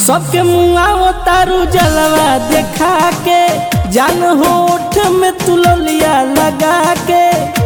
सबके मुआ तारू जलवा देखा के जान होठ में तुललिया लगा के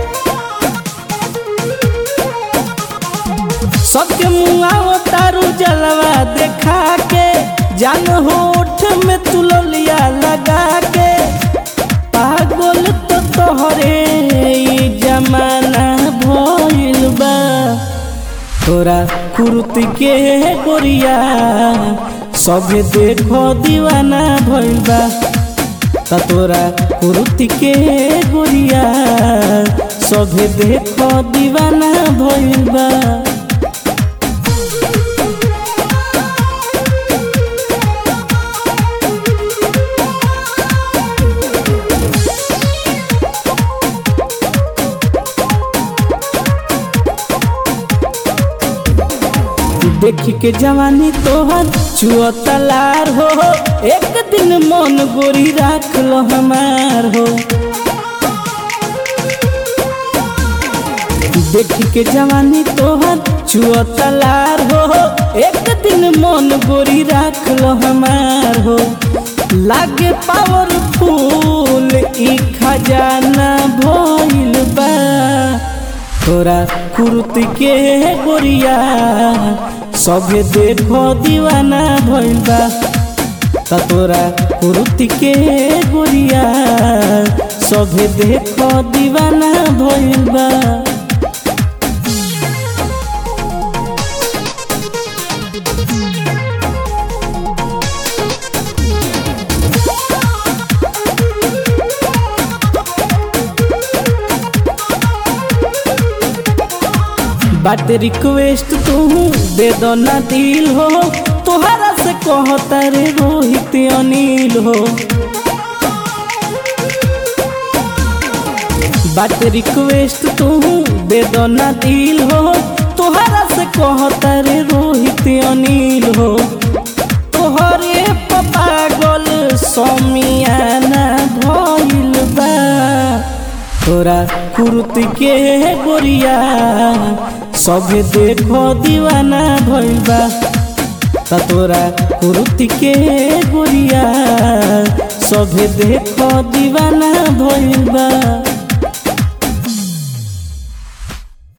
सबके मुआ तारू जलवा देखा के जान होठ में तुललिया लगा के पागल तो तोहरे ई जमाना भइल बा तोरा कुर्ती के गोरिया सबे देखो दीवाना भइल बा त तोरा कुर्ती के गोरिया सबे देखो दीवाना भइल बा देख के जवानी तोहर चुआ तलार हो एक दिन मन गोरी राख लो हमार हो देख के जवानी तोहर चुआ तलार हो एक दिन मन गोरी राख लो हमार हो लागे पावरफुल ई खजाना भइल बा तोरा कुर्ती के गोरिया सबे देखो दीवाना भइल बा त तोरा कुर्ती के गोरिया सबे देखो दीवाना भइल बा बात रिक्वेस्ट तू दे दो ना दिल हो तोहरा से कहता रे रोहित अनिल हो बात रिक्वेस्ट तू दे दो ना दिल हो तोहरा से कहता रे रोहित अनिल हो तोहरे पागल समियाना भइल बा तोरा कुर्ती के गोरिया सबे देखो दीवाना भइल बा त तोरा कुर्ती के गोरिया सबे देखो दीवाना भइल बा